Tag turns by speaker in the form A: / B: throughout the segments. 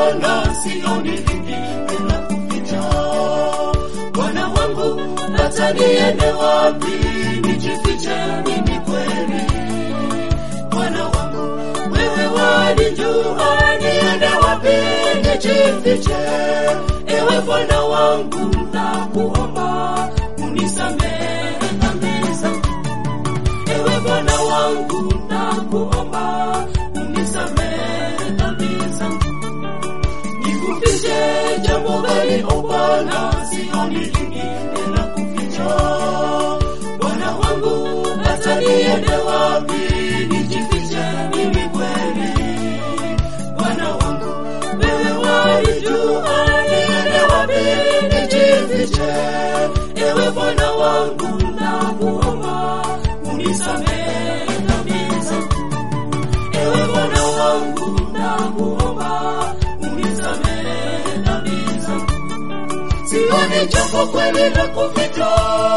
A: Bwana, sioni lingine la kuficha. Bwana wangu, hata niende wapi nijifiche mimi kweli? Bwana wangu, wewe wanijua, niende wapi nijifiche? Ewe Bwana wangu, nakuomba unisamehe dhambi zangu. Ewe Bwana wangu, nakuomba unisamehe dhambi zangu. Nikufiche jambo gani, o Bwana? Sioni lingine la kuficha. Bwana wangu, hata niende wapi nijifiche mimi kweli? Bwana wangu, wewe walijua, niende wapi nijifiche? Ewe Bwana wangu, nakuomba unisamehe dhambi zangu. Ewe Bwana wangu, nakuomba unisamehe dhambi zangu. Sioni jambo kweli la kuficha,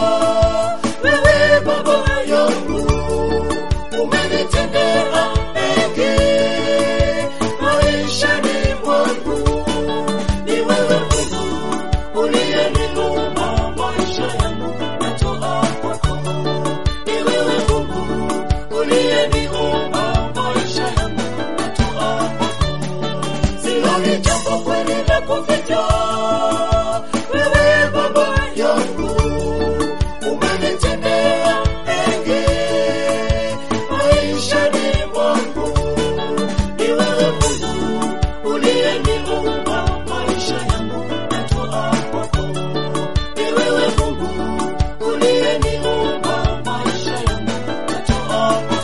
A: wewe Baba yangu umenitendea mengi maishani mwangu. Ni wewe Mungu uliyeniumba maisha yangu, natoa kwako. Ni wewe Mungu uliyeniumba maisha yangu, natoa kwako. Sioni jambo kweli la kuficha, wewe Baba yangu umenitendea mengi maishani mwangu. Ni wewe Mungu uliyeniumba maisha yangu, natoa kwako. Ni wewe Mungu uliyeniumba maisha yangu, natoa kwako.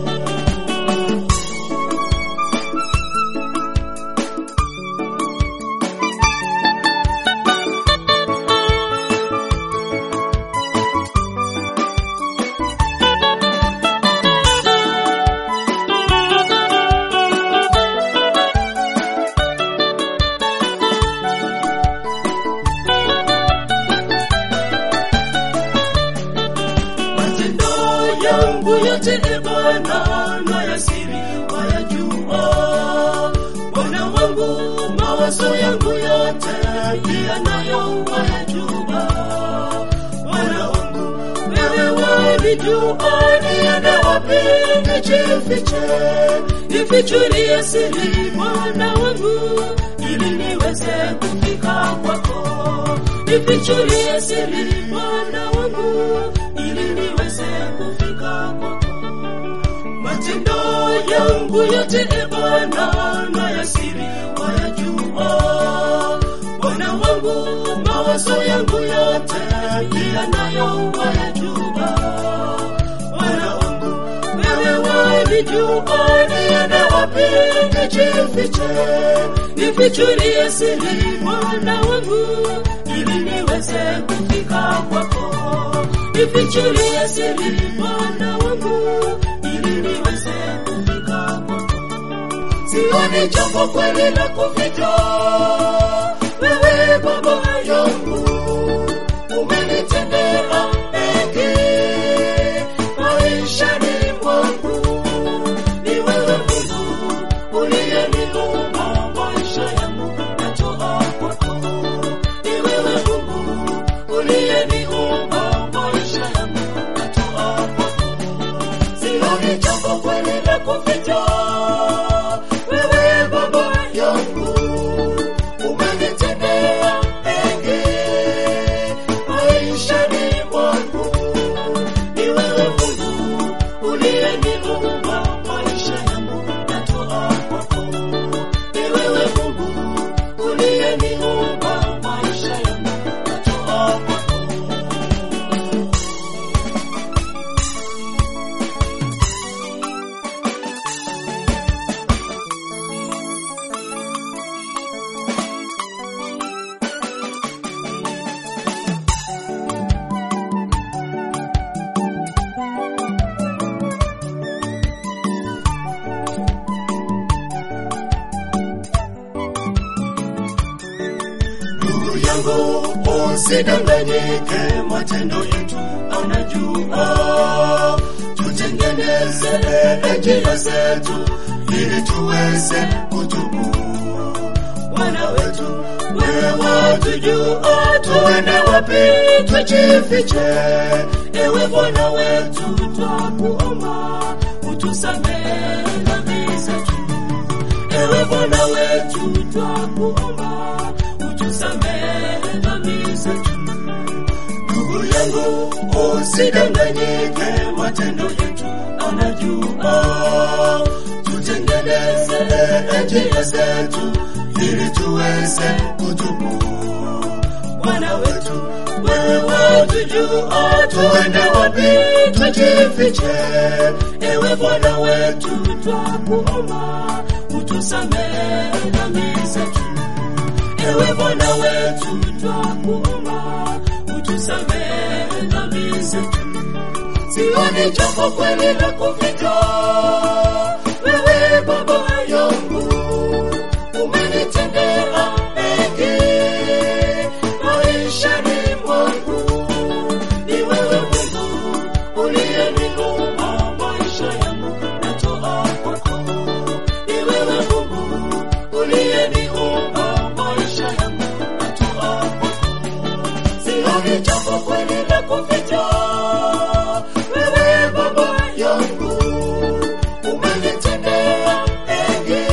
A: matendo yangu yote e Bwana na ya siri wayajua. Bwana wangu mawazo yangu yote pia nayo wayajua. Bwana wangu wewe wanijua, niende wapi nijifiche? Nifichulie siri Bwana wangu, ili niweze kufika kwako. Nifichulie siri Bwana wangu, ili niweze kufika kwako. Matendo yangu yote e Bwana na ya siri wayajua. Bwana wangu mawazo yangu yote pia nayo wayajua. Bwana wangu wewe wanijua, niende wapi nijifiche? Nifichulie siri Bwana wangu, ili niweze kufika kwako. Nifichulie siri Bwana wangu, ili niweze kufika kwako. Sioni jambo kweli la kuficha, wewe Baba yangu umenitendea mengi maishani mwangu. Ni wewe Mungu uliyeniumba maisha yangu, natoa kwako. Ni wewe Mungu uliyeniumba maisha yangu, natoa kwako. Sioni jambo kweli la kuficha, wewe Baba yangu umenitendea mengi maishani mwangu. Ni wewe Mungu uliyeniumba maisha yangu, natoa kwako. Ni wewe Mungu uliyeniumba maisha yangu, natoa kwako. Ndugu yangu usidanganyike, matendo yetu anajua. Tutengeneze njia zetu ili tuweze kutubu. watujua tuende wapi tujifiche. Ewe Bwana wetu, twakuomba utusamehe dhambi zetu. Ewe Bwana wetu, twakuomba utusamehe dhambi zetu. Ndugu yangu, usidanganyike, matendo yetu anajua. Tutengeneze njia zetu ili tuweze kutubu. Bwana wetu, wewe watujua, tuende wapi tujifiche. Ewe Bwana wetu, twakuomba utusamehe dhambi zetu. Ewe Bwana wetu, twakuomba utusamehe dhambi zetu. Sioni jambo kweli la kupita, wewe Baba yangu umenitendea mengi maishani mwangu. Ni wewe Mungu uliyeniumba maisha yangu, natoa kwako. Ni wewe Mungu uliyeniumba maisha yangu, natoa kwako. Sioni jambo kweli la kupita, wewe Baba yangu umenitendea mengi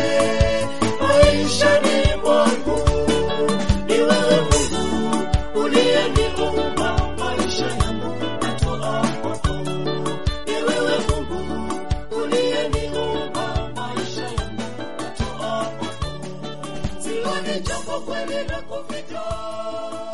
A: maishani mwangu. Ni wewe Mungu uliyeniumba maisha yangu, natoa kwako. Ni wewe Mungu uliyeniumba maisha yangu, natoa kwako. Sioni jambo kweli la kupita